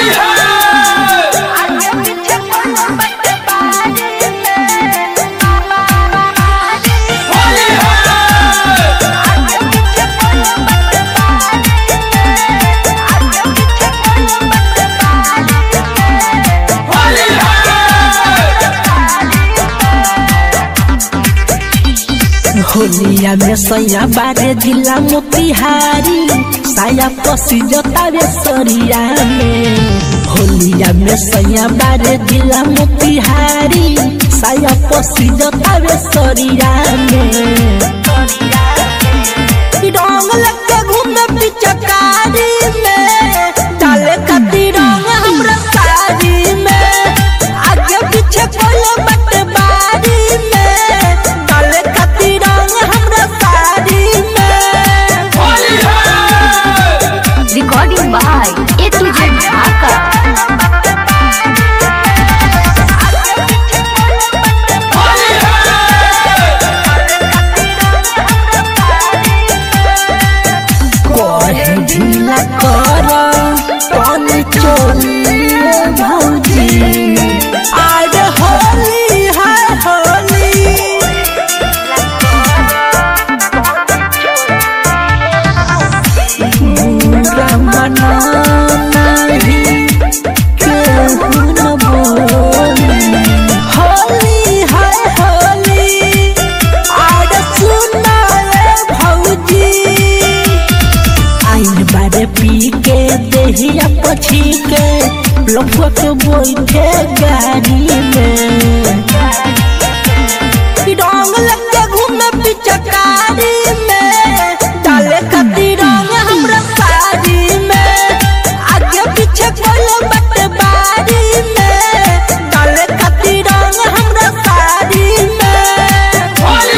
होलिया में सैया बारे जिला मोतिहारी साया पसी जतावे सरिया में होलिया में सैया बारे जिला मोतिहारी साया पसी जतावे सरिया में रंग लगे घूमे पिचकारी में डाले कती रंग हमरा साड़ी में आगे पीछे कोई बट बारी में डाले कती रंग हमरा साड़ी में Recording by A to Z Dhaka. कोहे ढीला कर पानी चोलिए भौजी आज होली है होली बुरा मना नहीं केहू न बोली होली है होली आज सुना रे भौजी आइन बारे पी के देहिया पछी के लफुआ के बैठे गाड़ी में रंग लगे घूमे पिचकारी में डाले कती रंग हमरा साड़ी में आगे पीछे कोई बट बारी में डाले कती रंग हमरा साड़ी में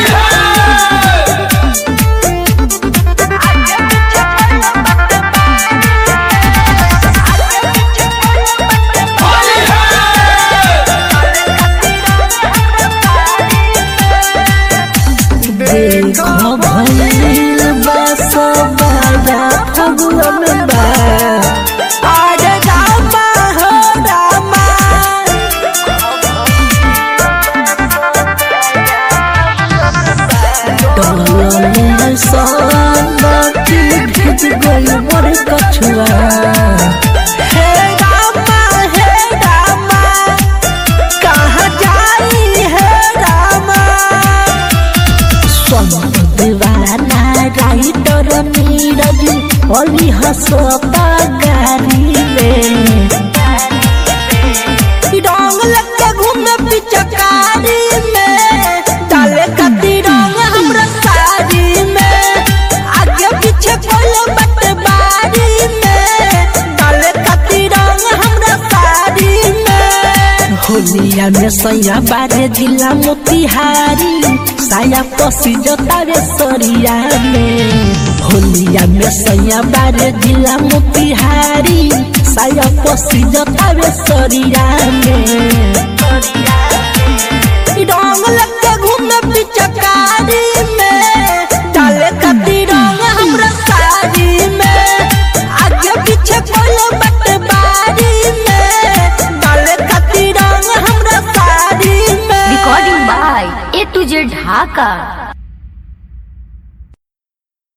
देखो भइल बा सबरा फगुन बा आज रामा हो रामा डोले सनकी भिज गई मोर कछुआ हे रामा हे रामा कहाँ जाई हे रामा दीवाना राइटर नीरज अली हसता गाड़ी में रंग लगे घूमे पिचकारी में डाले कती रंग हमरा साड़ी में आगे पीछे कोई बट बारी में डाले कती रंग हमरा साड़ी में होलिया में सैया बारे जिला मोतिहारी साया पसी जतावे सरिया में होलिया में सैया बारे जिला मोतिहारी साया पसी जतावे सरिया में रंग लगे घूमे पिचकारी में डाले कती रंग हमरा साड़ी में आगे पीछे कोई बट बारी में डाले कती रंग हमरा साड़ी में Recording by A to Z Dhaka.